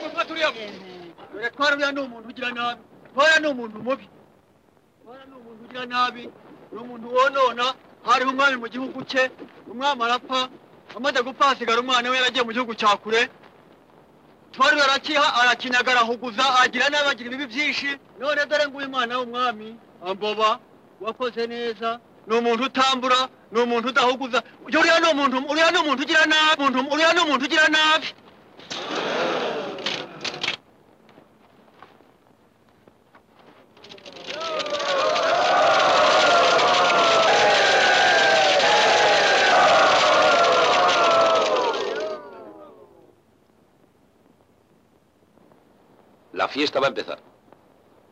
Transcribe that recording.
gufata uriya muntu dore ko hariya ni umuntu ugira nabi nkora ni umuntu mubi nkora ni umuntu ugira nabi ni umuntu wonona hariho umwami mu gihugu cye umwami arapfa amaze gupfa hasigara umwana we yaragiye mu gihugu cya kure tuwari arakiha arakinyaga arahuguza agira nabi agira ibibi byinshi none dore nguyu mwana w'umwami amboba wakoze neza ni umuntu utambura ni umuntu udahuguza uriya ni umuntu uriya ni umuntu ugira nabi umuntu- uriya ni umuntu ugira nabi La fiesta va a empezar.